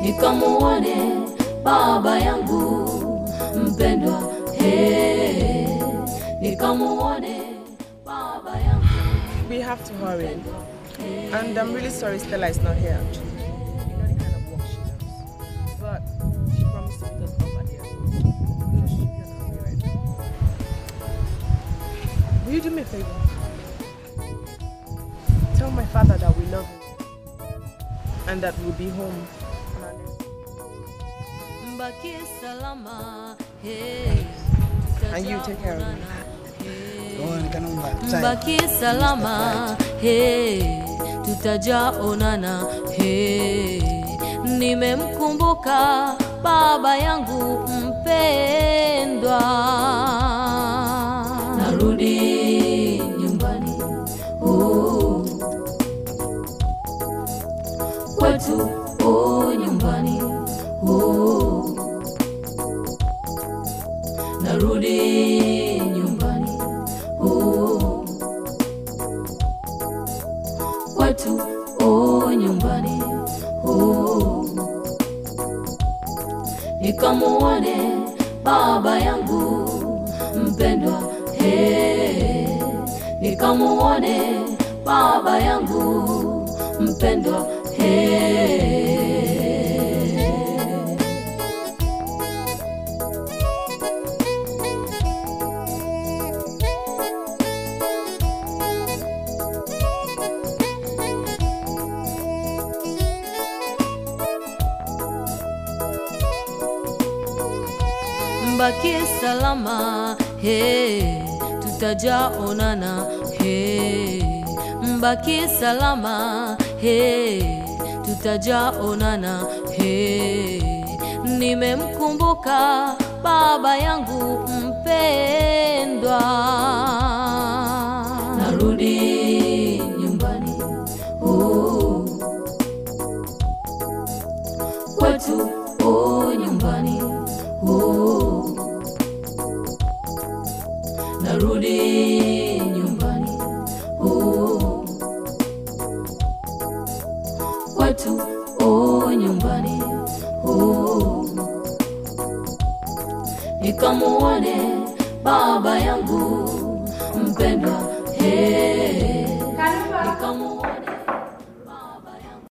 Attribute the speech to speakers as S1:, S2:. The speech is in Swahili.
S1: nikamuone baba yangu mpendwa, he, nikamuone baba yangu
S2: We have to hurry. And I'm really sorry Stella is not here actually. You know the kind of work she does. But she promised to meet us over here. So she should be on her way right now. Will you do me a favor? Tell my father that we love him. And that we'll be home on our next
S1: mbakie salama, he,
S2: And you take care of him.
S1: mbaki salama he, tutajaonana he, nimemkumbuka baba yangu mpendwa, narudi nyumbani oh, kwetu oh, nyumbani oh, narudi nyumbani oh, kwetu oh, nyumbani oh, nikamuone baba yangu mpendwa he, nikamuone baba yangu mpendwa he. mbakie salama he, tutajaonana he, mbakie salama he, tutajaonana he, nimemkumbuka baba yangu mpendwa, narudi nyumbani oh, kwetu oh, nyumbani oh, narudi nyumbani oh, kwetu oh, nyumbani oh, nikamuone baba yangu mpendwa he,